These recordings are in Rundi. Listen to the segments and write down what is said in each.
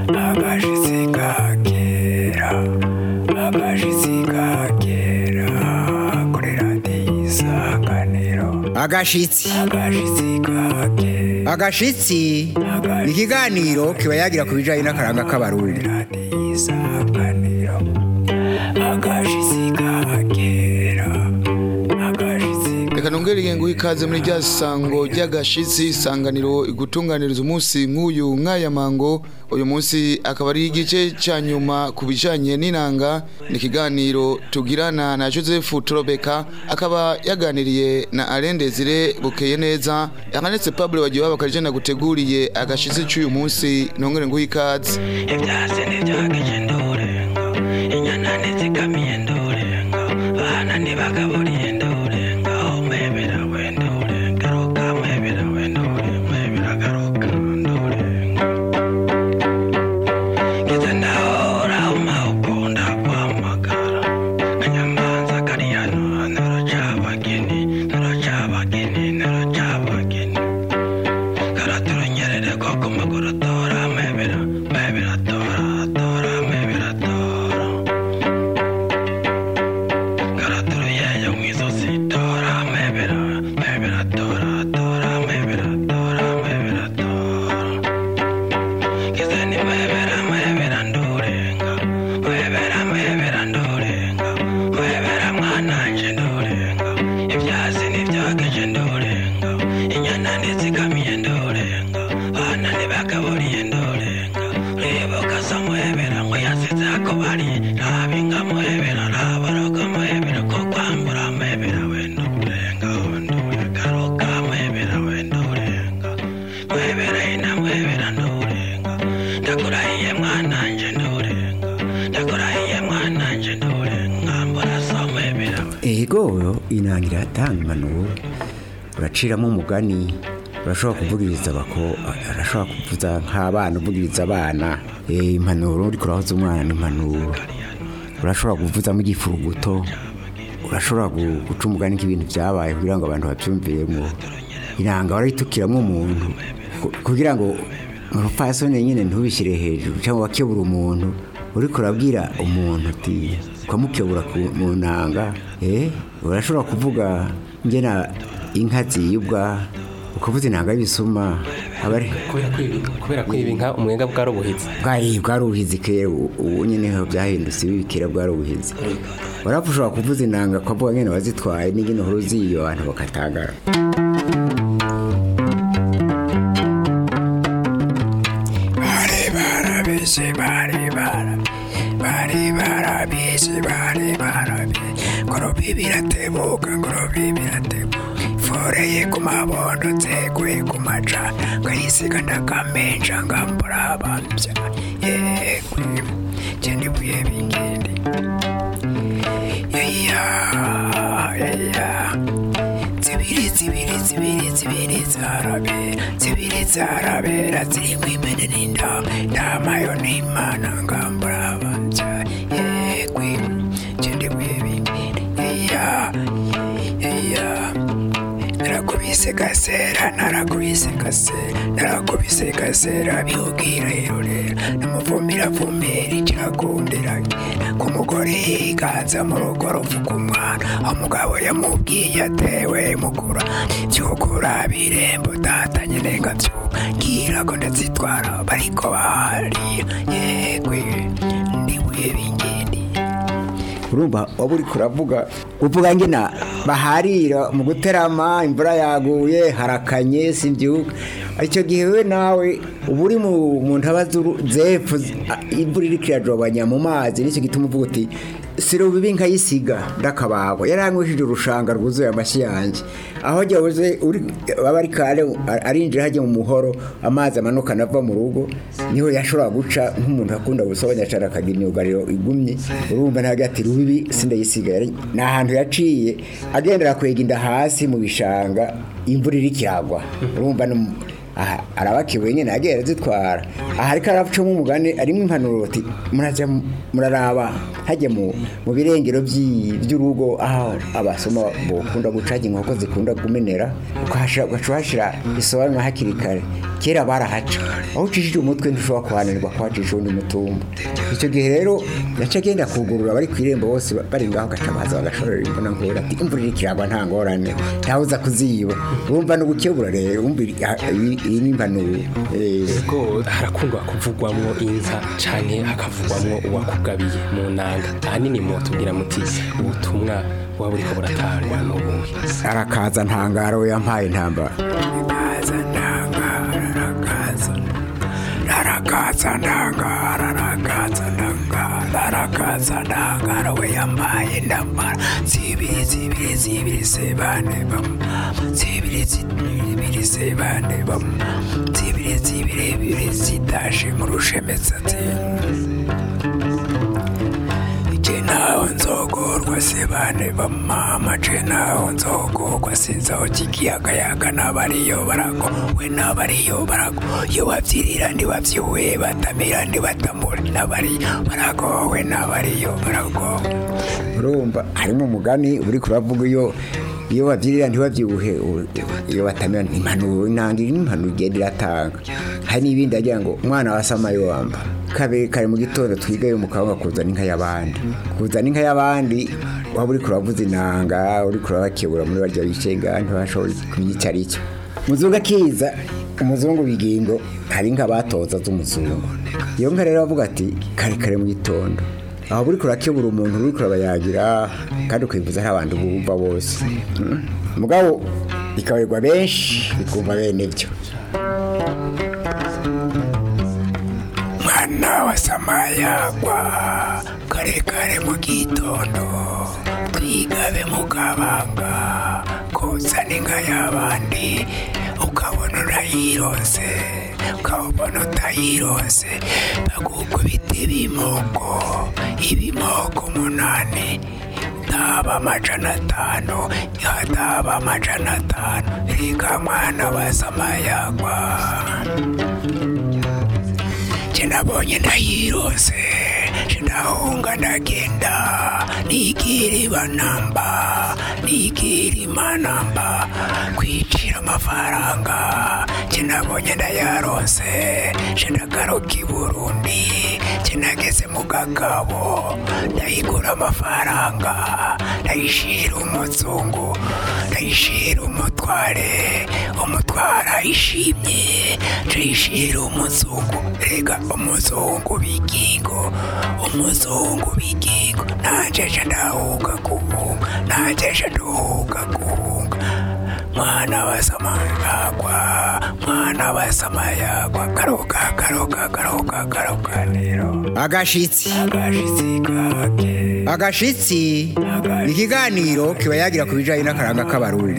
agashitsi kakera agashitsi kakera kuri radiyo isanganiro agashitsi agashitsi kakera agashitsi ni ikiganiro kiba yagira ku bijyanye n'akaranga k'abarundi radiyo isanganiro agashitsi kakera agashitsi reka nongere nguhe ikaze muri rya sango ry'agashitsi isanganiro igutunganiriza umunsi nk'uyu nk'aya mango uyu munsi akaba ari igice cya nyuma ku bijyanye n'inanga ni ikiganiro tugirana na joseph turobeka akaba yaganiriye na Alain Desire bukeye neza yakanetse pablo bagiye babakarije naguteguriye agashitsi cy'uyu munsi nongere nguhe ikaze ibyasi ntibyagije ndurenga inyana ntizikamiye ndurenga abana ntibagaburiye ndurenga umwebera we ndurenga garuka mwebera we ndurenga mwebera garuka ndurenga ngeze ndahora umawukunda guhamagara kanyamanza kariyano naracabageni naracabageni naracabageni karaturunyerere ko ku maguru atora mwebera mwebera atora atora mwebera atora karaturuyeyo mu izosi tora mwebera mwebera atora atora mwebera atora mwebera atora Kizeni mwebera mwebera ndurenga mwebera mwebera ndurenga mwebera mwananje ndurenga ibyasi nibyogeje ndurenga inyana ntizikamiye ndurenga bana ntibagaburiye ndurenga uribuka so mwebera ngo yasize ako bari rabinga mwebera raboroga mwebera ko kwambura mwebera we ndurenga ndurenga garuka mwebera we ndurenga mwebera ina mwebera ndurenga ndakurahiye mwananje ndurenga ndakurahiye mwananje ndurenga mbura so mwebera we ego inangira iratanga impanuro uraciramo umugani urashobora kuvugiriza abako arashobora kuvuza nk'abana uvugiriza abana Eh, impanuro uriko urahoza umwana n'impanuro urashobora kuvuzamo igifuruguto urashobora gu- guca umugani nk'ibintu byabaye kugira ngo abantu babyumviremo inanga warayitukiramo umuntu ku- kugira ngo urupfasoni nyine ntubishyire hejuru cyangwa wakebura umuntu uriko urabwira umuntu uti ukamukebura ku- mu nanga eh, urashobora kuvuga ngena inka ziyibwa ukavuza inanga y'ibisuma aba ari kubera kwiba kubera kwiba inka umwenga bwari ubuhizi bwari bwari ubuhizi kera ubu ubu nyine ho byahindutse ibi kera bwari ubuhizi warapfa ushobora kuvuza inanga ukavuga nyine wazitwaye n'ingene uhora uziyo abantu bakatangara bari barabizi bari bara bari barabizi bari barabizi ngorobi biratebuka ngorobi biratebuka foreye ku mabondo nzeguye ku maca ngayisiga ndakamenja ngambura abambya yegwe cendibuye bingindi yeya yeya zibiri zibiri zibiri zibiri zarabera zibiri zarabera zirimo imene n'inda ndamayo n'imana ngambura abanza yegwe cendibuye bingindi yeya yeya narakubise gasera narakubise gasera narakubise gasera bihugira irorera namuvumira vumera kirakundira ku mugore yiganza mu rugo ruvuga umwana umugabo yamubwiye atewe mukura byukura birembo datanye nenga byubwira ko ndazitwara bariko bahariye yegwe ndibuye bingindi urumva waba uri kuravuga uvuga ngena baharira mu guterama imvura yaguye harakanye simbyuka icyo gihe we nawe uba uri mu mu ntaba z'uru- zepfo zi- a- imvura iri kirajobanya mu mazi nicyo gituma uvuga uti sirubibi nkayisiga ndakabagwa yaranyweshije urushanga rwuzuye amashyi yanjye aho jyabuze uri baba ari kare arinjira hajya mu muhoro amazi amanukana ava mu rugo niho yashobora guca nk'umuntu akunda gusobanya cyane akagira imyugariro igumye urumva ntabwo ati rubibi sindayisiga yari ni ahantu yaciye agendera kwega inda hasi mu bishanga imvura iri kiragwa urumva ni mu- aha arabakiwe nyine yagiye arazitwara aha ariko aracamo umugani arimo impanuro ati murajya muraraba hajya mu mu birengero by'i- by'urugo aho abasoma bakunda gucaga inkoko zikunda kumenera ukahashira- ugaca uhashyira isobanura hakiri kare kera barahaca aho ucishije umutwe ntushobora kuhanirwa kuhacisha undi mutumba icyo gihe rero yaca agenda kugurura bari ku irembo bose ba- bari ngaho gaca baza bagashorera imbona nkura ati imvura iri kiragwa nta ngorane ntawe uza kuziba urumva no gukebura rero wumva iri- ah, iyi iyi ni impanuro Eh, ko harakundwa kuvugwamwo inka canke hakavugwamwo uwakugabiye mu nanga ahanini mutubwira muti ubutumwa buba buriko buratangwa n'ubuhe arakaza ntangaro we yampaye intambara Rarakaza ndangara, rarakaza. Rarakaza ndangara, rarakaza ndangara, rarakaza ndangara, we yambaye ndambara. Zibiri, zibiri, zibiri, sebane bam. Zibiri, zibiri, sebane bam. Zibiri, zibiri, bibiri, zitashe mu rushemetsazi. Je naho nzogorwa sebane bamama je naho nzogorwa sinzaho kikiyagayaga n'abariyo barago we n'abariyo barago iyo babyirira ntibabyuwe batamira ntibatamura n'abariyo barago we n'abariyo barago urumva harimo umugani uri kuravuga iyo iyo babyirira ntibabyibuhe u- iyo batamira impanuro inanga iri n'impanuro igenda iratanga hari n'ibindi agira ngo umwana wa samayo wamba kabiri kare mu gitondo twiga yo mu kabanga kuzana inka y'abandi kuzana inka y'abandi waba uri kuravuza inanga uri kurabakebura muri barya bicenga ntibashobora kumenya icyo ari cyo muzungu akiza umuzungu bigingo hari inka batoza z'umuzungu iyo nka rero bavuga ati kare kare mu gitondo aho buri kurakebura umuntu uri kurabayagira kandi ukivuza hari abantu bumva bose Mm. mugabo bikabarirwa benshi bikumva bene byo mwana wa samayagwa kare kare mu gitondo twigabe mu kabanga kuzana inka y'abandi ukabona urayirose ukabona utayirose bagukubita ibimoko ibimoko umunani taba amajana atanu yataba amajana atanu reka mwana wa samayagwa nabonye ndayirose ndahunga ndagenda nigiri banamba nigiri manamba kwicira amafaranga nabonye ndayarose ndagaruka i burundi nageze mu gakabo ndayigura amafaranga ndayishira umuzungu ndayishira umutware umutware ayishimye ndayishira umuzungu rega umuzungu bigingo umuzungu bigingo najeje ndahuga guhunga najeje nduhuga guhunga mwana wa samayagwa mwana wa samayagwa garuka garuka garuka garuka rero agashitsi agashitsi kake agashitsi ni ikiganiro kiba yagira ku bijyanye n'akaranga k'abarundi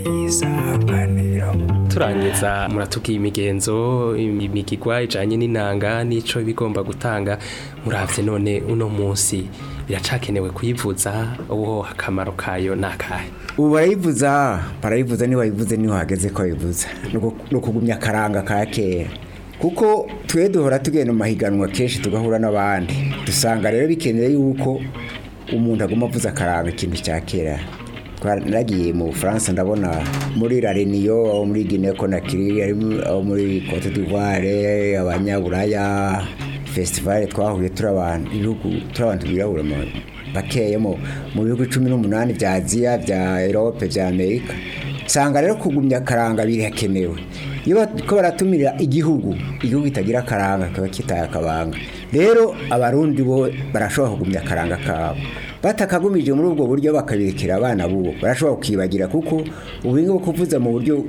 isanganiro turangiza muratubwiye imigenzo imigigwa ijanye n'inanga n'ico bigomba gutanga muravye none uno munsi biracakenewe kuyivuza uwo akamaro kayo nakahe ubu barayivuza barayivuza niba bayivuze niho hageze ko bayivuza ni ukugumya akaranga ka kera kuko twe duhora tugenda mu mahiganwa kenshi tugahura n'abandi dusanga rero bikeneye yuko umuntu aguma avuza akaranga ikintu cya kera naragiye mu bufaransa ndabona muri la reniyo abo muri guinea conakry abo muri cote d'ivoire abanyaburaya fesitivale twahuye turi abantu ibihugu turi abantu birabura bakeyemo mu bihugu cumi n'umunani bya aziya bya erope bya amerika usanga rero kugumya akaranga birakenewe iyo ko baratumira igihugu igihugu kitagira akaranga kaba kitaye akabanga rero abarundi bo barashobora kugumya akaranga kabo batakagumije muri ubwo buryo bakabirekera abana bubo barashobora kukibagira kuko ubu ngubu kuvuza mu buryo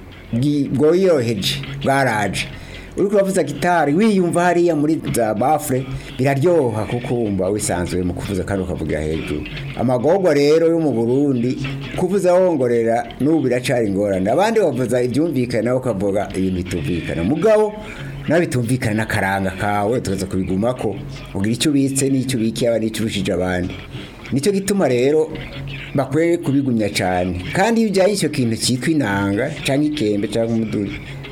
bworoheje bwaraje uri kuravuza gitari wiyumva hariya muri za bafure biraryoha kuko wumva wisanzuye mu kuvuza kandi ukavugira hejuru amagorwa rero yo mu burundi kuvuza wongorera n'ubu biracari ingorane abandi bavuza ibyumvikana nawe ukavuga ibintu bitumvikana mugabo nawe bitumvikana n'akaranga kawe tukaza kubiguma ko ugira icyo ubitse n'icyo ubikiye abandi n'icyo urushije abandi nicyo gituma rero bakwiye kubigumya cyane kandi iyo ujyanye icyo kintu cyitwa inanga cyangwa ikembe cyangwa umuduri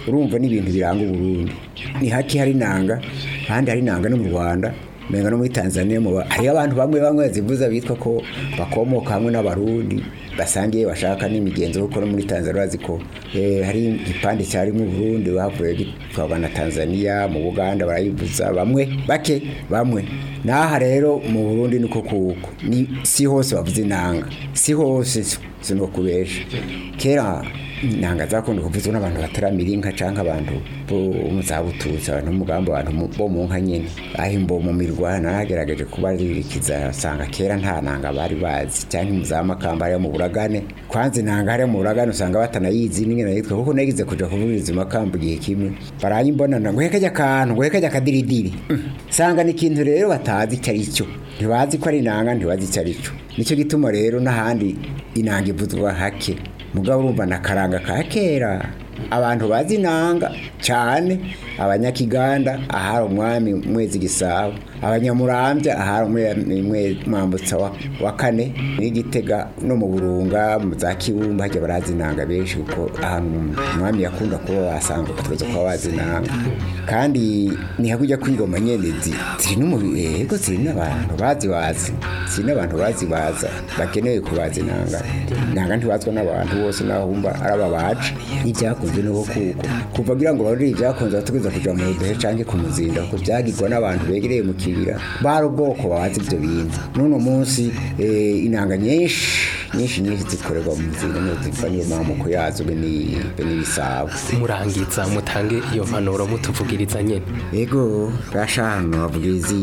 urumva n'ibintu biranga uburundi ni haki hari inanga ahandi hari inanga no mu rwanda menga no muri tanzania mu ba- hariyo abantu bamwe bamwe bazivuza bitwa ko bakomoka hamwe n'abarundi basangiye bashaka n'imigenzo kuko no muri tanzania bazi ko eh, hari igipande cyari mu burundi bavuye gitwarwa na tanzania mu buganda barayivuza bamwe bake bamwe n'aha rero mu burundi niko kuko ni si hose bavuza inanga si hose sino kubesha kera inanga zakunda kuvuzwa n'abantu bataramira inka canke abantu bo mu zabututsi abantu mugamba abantu mu- bo mu nka nyene ahimbo mu mirwa nagerageje kubaririkiza asanga kera nta nanga bari bazi canke mu za makamba hariya mu buragane kwanza inanga hariya mu buragane usanga batanayizi n'ingene yitwa kuko nagize kuja kuvuriza makamba igihe kimwe barayimbonana ngo hekajya akantu ngo hekajya akadiridiri Mm. sanga ni ikintu rero batazi icyo ari cyo ntibazi ko ari inanga ntibazi icyo ari cyo nicyo gituma rero n'ahandi inanga ivuzwa hake mugabo urumva na karanga ka kera abantu bazi inanga cyane abanyakiganda ahari umwami mwezi gisabo abanyamurambya ahari umwe- mwe- mwambutsa wa, wa kane n'igitega no mu burunga mu za kibumba hajya barazi inanga benshi kuko ahantu umwami yakunda kuba wasanga batweza kuba bazi inanga kandi ntihakujya kwingoma nyene zi- ziri no mu yego ziri n'abantu bazi bazi ziri n'abantu bazi baza bakeneye kubaza inanga inanga ntibazwa n'abantu bose naho bumva ari ababaje n'ibyakunze nuko kuko kuva kugira ngo barore ibyakunze bategereza kuja mu budehe canke ku muzinda kuko byagirwa n'abantu begereye mu kibira bari ubwoko bazi ibyo bintu n'uno munsi eh, inanga nyinshi nyinshi nyinshi zikorerwa mu muzinda niyo ziva niyo mamuko yazo be ni- be n'ibisabo murangiza mutange iyo mpanuro mutuvugiriza nyene ego gashano babwizi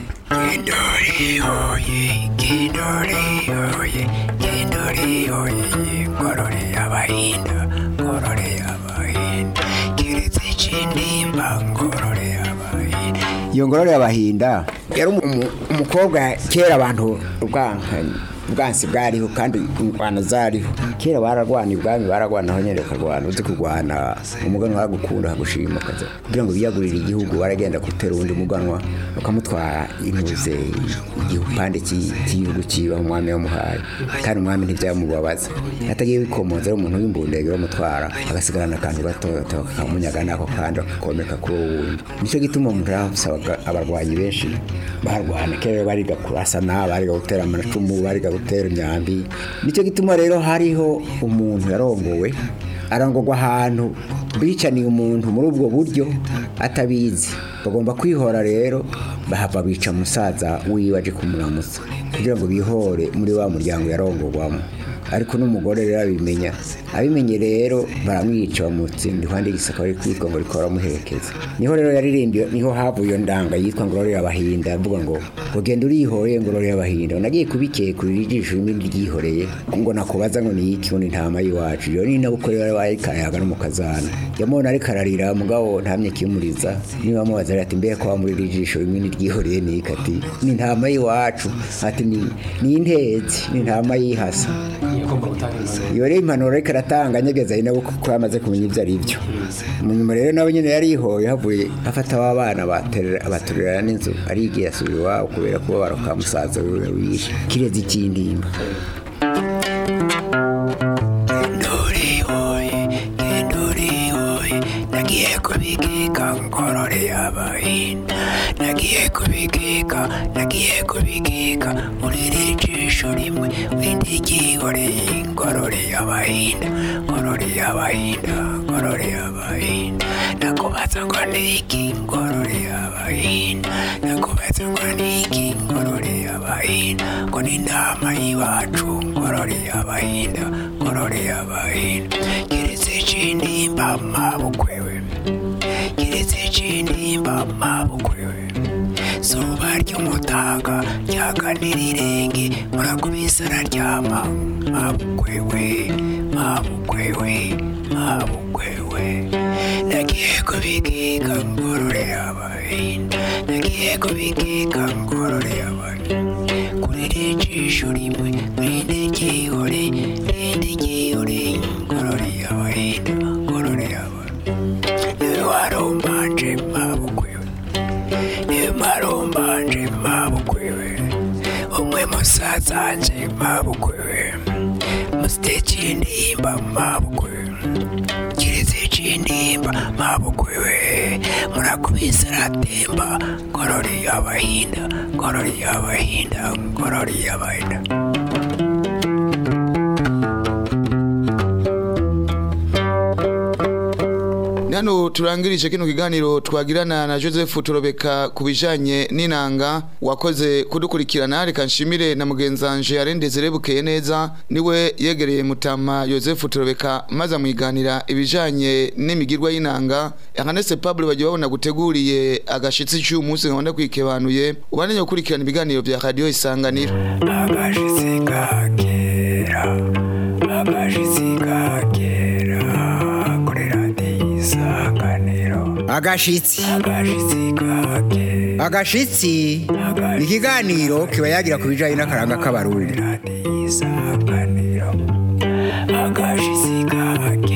Kindori oye, kindori oye, kindori oye, ngorore abahinda, ngorore abahinda, kiretse chindimba, ngorore abahinda. iyo ngorore y'abahinda yari umu- umu- umukobwa kera abantu ubwankanye ubwansi bwariho kandi ingwano zariho kera bararwana ibwami bararwana aho nyine bakarwana uzi kurwana umuganwa waragukunda akagushima akaza kugira ngo biyagurire igihugu baragenda gutera uwundi muganwa bakamutwara intuze igipande cy'i- cy'igihugu kiba umwami yamuhaye kandi umwami ntibyamubabaza atagiye bikomoza ari umuntu w'imbundege bamutwara agasigarana akantu gato gato kakamunyaga nako kandi akakomeka kuri uwo wundi nicyo gituma umuntu yasabaga abarwanyi benshi barwana kera bariga kurasana bariga gutera amacumu bariga gutera imyambi nicyo gituma rero hariho umuntu yarongowe arangogwa ahantu bicaniye umuntu muri ubwo buryo atabizi bagomba kwihora rero bahava bica musaza wiwe aje kumuramutsa kugira ngo bihore muri wa muryango yarongogwamo ariko n'umugore rero abimenya abimenye rero baramwica bamutsinda iruhande y'igisaka bari kwitwa ngo rikora muherekeza niho rero yaririmbiye niho havuye iyo ndanga yitwa ngororera abahinda avuga ngo ngo genda urihoreye ngororera abahinda nagiye kubikekurira ijisho rimwe ryihoreye ngo nakubaza ngo ni iki ngo ni intama y'iwacu iyo ni nabwo rero bayikayaga no mu kazana yamubona ariko ararira mugabo ntamye kimuriza niba amubaza ati mbe ko wamurira ijisho rimwe niryihoreye ni iki ati ni intama y'iwacu ati ni ni intezi ni intama y'ihasa iyo rero impanuro ariko aratanga anyegeza ari nabo kuko yamaze kumenya ibyo ari byo munyuma rero nawe nyine yarihoye havuye afata wa bana baterera- abaturera n'inzu arigiye asubira iwabo kubera kuba baroka musaza wiwe wishe kirezi cy'indimba Kindori oye, kindori oye, nagiye kubikika ngorore abahinda, nagiye kubikika, nagiye kubikika, muriri jisho rimwe, windi gihoreye ngorore abahinda, ngorore abahinda, ngorore abahinda, nakubaza ngo niki ngorore abahinda, nakubaza ngo niki ngorore abahinda, ngo ni intama y'iwacu ngorore abahinda, ngorore abahinda, kiretse chindimba mabukwewe, kiretse chindimba mabukwewe. zuba ry'umutaga ryaganira irenge murakubise araryama mabukwewe mabukwewe mabukwewe nagiye kubikika ngorore abahinda nagiye kubikika ngorore abahinda kuri rijisho rimwe rindi ryihore rindi ryihore ngorore abahinda ngorore abahinda niwe warombanje mabukwewe marombanje mabukwewe umwe musazanje mabukwewe musite chindimba mabukwewe kiretse chindimba aratemba mabukwiwe murakubise aratemba ngorori y'abahinda ngorori y'abahinda ngorori y'abahinda Nano turangirije kino kiganiro twagirana na Joseph Turobeka kubijanye n'inanga wakoze kudukurikirana reka nshimire na mugenzanje arendeze bukeye neza niwe yegereye mutama Joseph Turobeka maze amwiganira ibijanye n'imigirwa y'inanga Ernest Pablo bagiye babona guteguriye agashitsi cy'uyu munsi nkabona kwikebanuye ubananye gukurikirana ibiganiro bya radio isanganiro agashitsi kakera agashitsi kakera kuri radiyo isanganiro agashitsi agashitsi kakera agashitsi ni ikiganiro kiba yagira ku bijyanye n'akaranga k'abarundi radiyo isanganiro agashitsi kakera